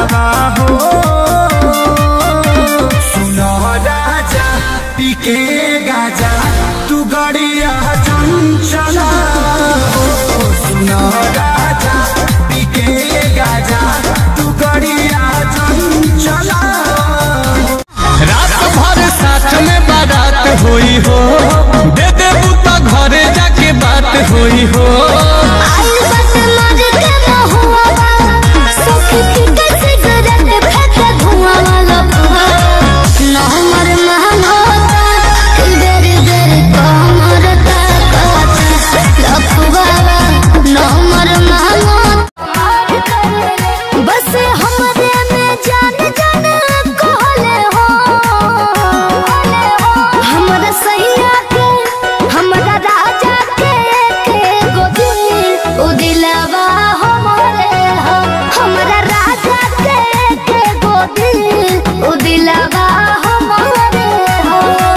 चलावा हो सुनो राजा पीके गाजा तू गड़िया चंचला हो सुनो राजा पीके गाजा तू गड़िया चंचला रात भर साथ में बारात हुई हो दे दे बुता घरे जाके बात हुई हो आई बस मर के महुआ बा सखी पीके सिगरेट फेंके धुआं वाला बुआ न हमर महंग होता कि बेरी बेरी कमर ताकता लफुआ बा न हमर महंग होता बस हमरे में जान जान कहले हो हमरा सैया के हमरा राजा के के गो दिल उ दिलवा हमरे हो हमरा राजा के के गो दिल उ दिलवा हमरे हो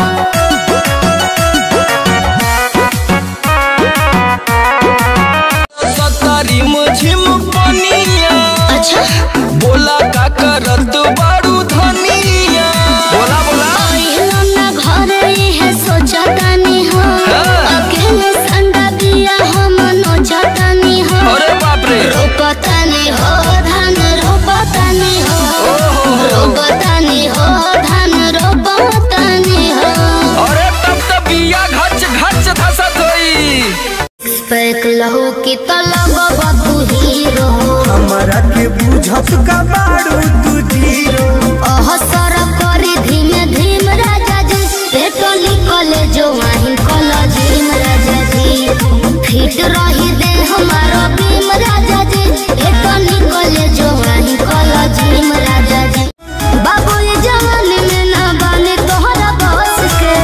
सतारी मुझिम पनिया अच्छा बोला का करत बारू धनिया बोला बोला पहिलो ना घरे है सोचतानी हो अकेले संडा दिया हम नोचतानी हो अरे बाप रे रोपतानी हो धान रोपतानी हो रोपतानी हो धान रोपतानी हो अरे तब तो बिया घच घच धसत होई पैक लहू की तलब बतू हीरो हमरा के बुझत का बारू तू जीरो ओह सर करी धीमे धीम राजा जी पेटो निकले जो वहीं कॉलेज राजा जी फिट रही दे हमारो बीम राजा जी पेटो निकले जो वहीं कॉलेज राजा जी बाबू ये जवान में ना बने तोहरा बस के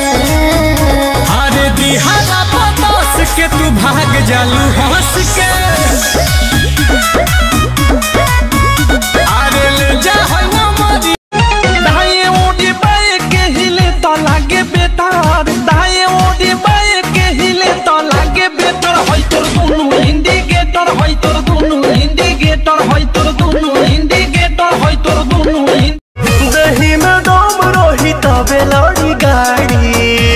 अरे दिहारा पतोस के तू भाग जालू हंस के अरे ले जा हवा मरी दाएं ओडी बाएं के हिले तो लागे बेतार दाएं ओडी बाएं के हिले तो लागे बेतार होय तोर दुनु इंडिकेटर होय तोर दुनु इंडिकेटर होय तोर दुनु इंडिकेटर होय तोर दुनु दही में दम रही तबे लड़ी गाड़ी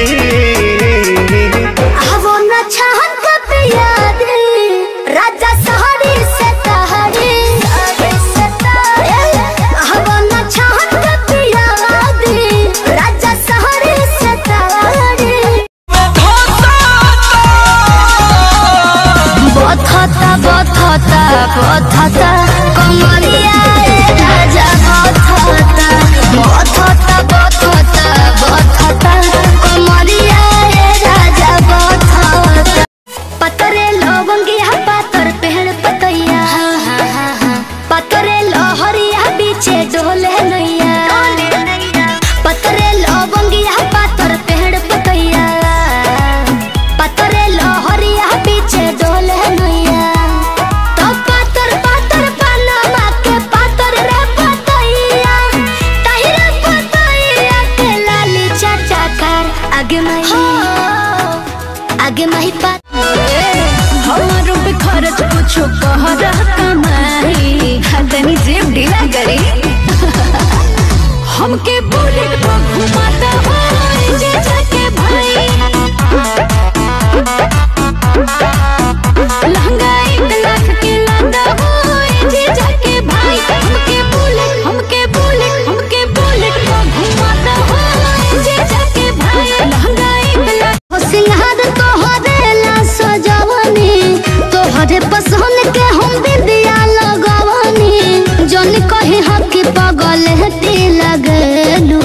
आवो न चाहत कब याद राजा सहरी से तहरी आवो न चाहत कब याद राजा सहरी से तहरी बथता बथता बथता कमरिया ए राजा बथता बथता बथता बथता कमरिया ए राजा बथता पतरे लवंगिया पातर पेड़ पतैया पतरे लहरिया बीचे डोले नैया पतरे लवंगिया पातर पेड़ पतैया पतरे लहरिया बीचे डोले नैया तो पातर पातर पनमा के पातर रे पतैया तहिरे पतैया के लाली चाचा कर आगे मही आगे मही पात हमारो पे खर्च कुछो कहरा कमाई तनी जेब ढीला करी हमके बुलेट पर घुमाता हो जे जाके भाई लहंगा एक लाख के लादा हो जे जाके भाई हमके बुलेट हमके बुलेट हमके बुलेट पर घुमाता हो जे जाके भाई लहंगा एक लाख हो सिंहार तोहरे ला सजवनी तोहरे पसंद के हम बिंदिया लगवनी जन कहे हकी पगल हती लगलू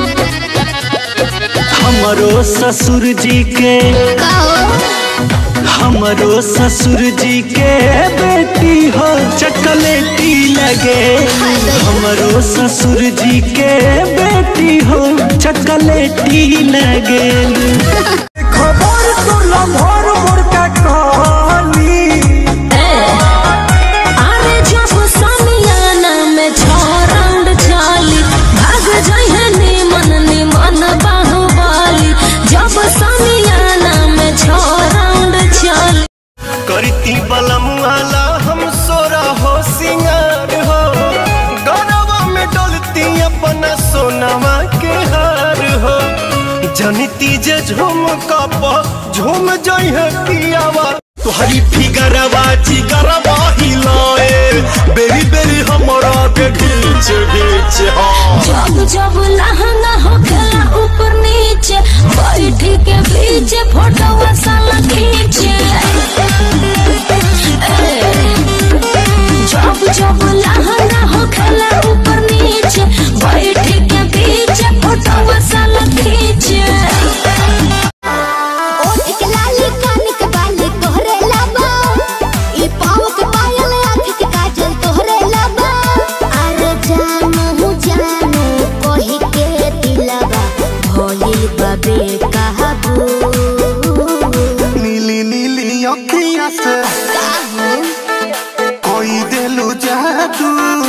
हमरो ससुर जी के काओ हमरो ससुर जी के बेटी हो चकलेटी लगे हमरो ससुर जी के बेटी हो चकलेटी लगे खबर तो लम्हर मोर का कहली अरे जब समियाना में छ राउंड चाली भाग जाइए निमन निमन बाहुबली जब समियाना में छ राउंड चाली करती बलम वाला हम सोरा हो सिंगार हो जनती जे झूम कप झूम जई है पियावा तोहरी फिगरवा जिगरवा हिलाए बेरी बेरी हमरा के घींच घींच हाँ जब जब लहंगा हो खेला ऊपर नीचे बैठ के बीच फोटो साला खींचे ए, जब जब लहंगा हो खेला ऊपर नीचे बैठ के बीच फोटो साला खींचे ओठ के लाली कान के बाली तोहरे लाबा ई पाँव के पायल आँख के काजल तोहरे लाबा अरे जानू जानू कही के दिलवा भोली बबे कहबू नीली नीली अखिया से कोई दिलू जादू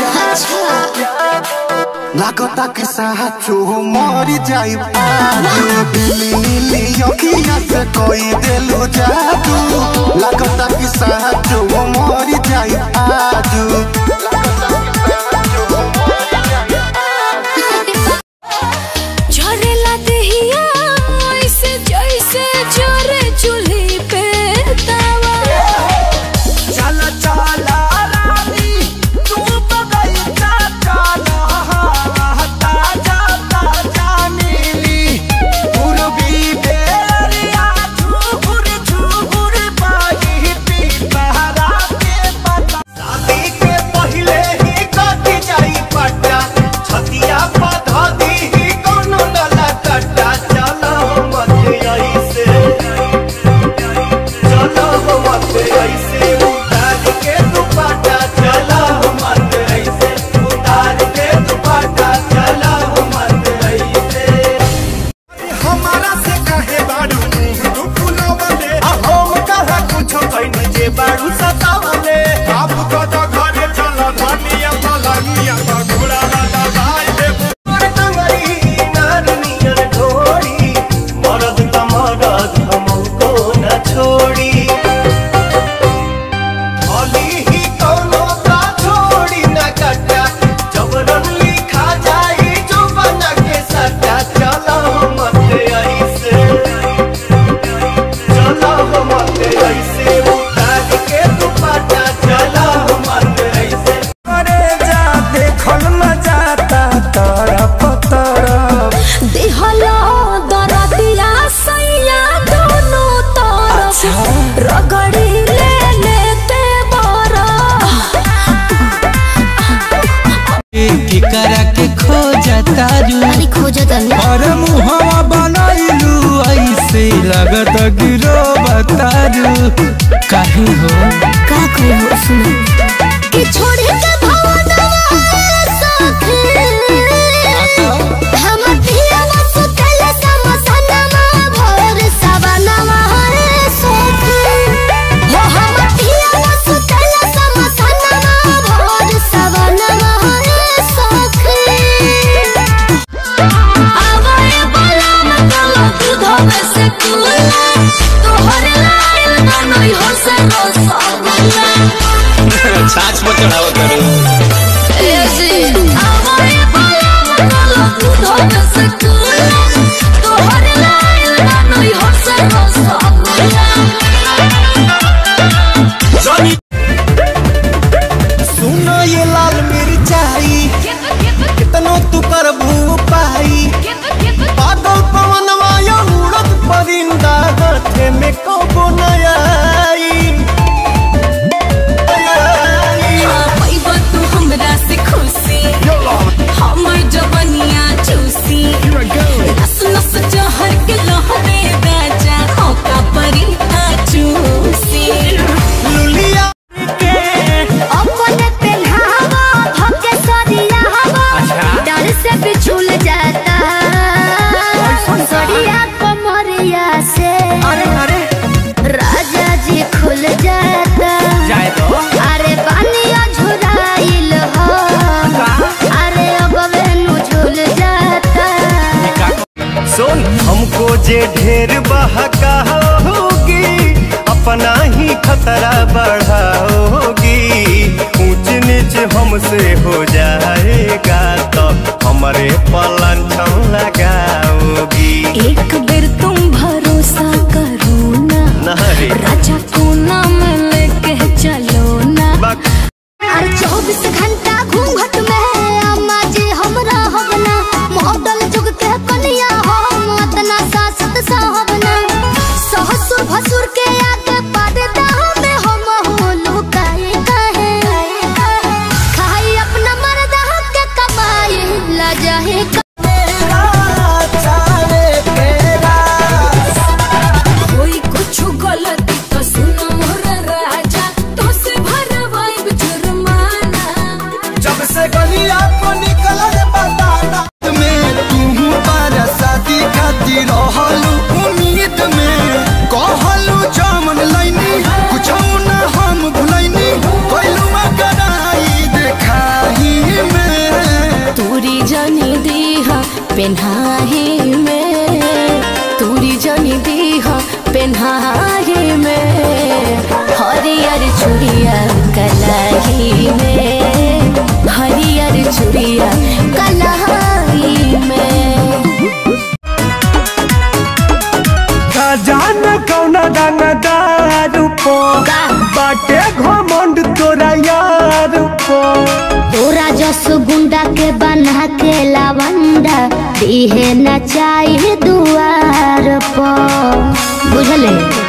लागता कि साचो मरी जाई पाजू नीली नीली अखिया से कोई दिलू जादू लागता कि साचो मरी जाई पाजू झरेला देहिया ऐसे जैसे जरे चूल्ही पे तवा चला चला रानी तू बगैचा चला ताजा ताजा मिली पूर्वी बेरिया झूर झूर बागी पीपहरा के पता शादी के पहले ही कट जाई पट्टा छतिया पधा दी ही कोनो नला कट्टा चलो मत ऐसे चलो मत ऐसे उतार के दुपट्टा चलो मत ऐसे उतार के दुपट्टा चलो मत ऐसे हमारा से कहे बाड़ू तू फुलवले हम कहा कुछ कहीं जे बाड़ू सतावले आप को तो घरे चलो धनिया पलानिया घोड़ा वाला भाई दे मोर तंगरी नारनियर ढोड़ी मरद त मरद हमको न छोड़ी भली ही कोनो का छोड़ी न कटा जबरन लिखा जाई जो बना के सटा चलो मत ऐसे चलो मत ऐसे उतार के दुपट्टा चलो मत ऐसे अरे जा देखल न जाता तरफ तरफ दिहला दरदिया सैया दोनों तरफ रगड़ी ले लेते बरा फिकरा के खोजता रू अरे खोजो तनी और मुहवा बनैलू ऐसे लगत गिरो बतारू काहे हो का कोई हो सुनो कि छोड़ के भवनवा सखी हम पियावा सुतल समसनमा भोर सवनमा रे सखी हो हम पियावा सुतल समसनमा भोर सवनमा रे सखी आवाए बोला मतला दूध में से कुला तोहरे लाइल बनई हो से रसगुल्ला छाछ पर चढ़ावा करो आवाए बोला मतला दूध में से कुला तोहरे लाइल बनई हो से रसगुल्ला जनी सुनो ये लाल मिर्चाई कितनो तू करबू पाई पागल पवनवा या उड़द परिंदा हाथे में कबो नया पैबा तू हमरा से खुशी हमर जवनिया चूसी नस नस जहर के लहरे राजा होका परी चूसी लुलिया के अपने पेन्हावा भके सरिया हवा डर से बिछुल जाता सरिया कमरिया से अरे अरे राजा जी खुल जाता जाए तो अरे पानिया झुराइल हो अरे अब वेनु झुल जाता सुन हमको जे ढेर बहका होगी अपना ही खतरा बढ़ाओगी ऊंच नीच हमसे हो जाएगा तो हमारे पलंग लगाओगी एक पेन्हाही में तूरी जनी दीह पेन्हाही में हरियर चूड़िया कलाही में हरियर चूड़िया कलाही में जान कौना दानादार पो बाटे घमंड तोरा यार पो तोरा जस गुंडा के बना के लवंडा दिहे न चाहिए दुआर पर बुझले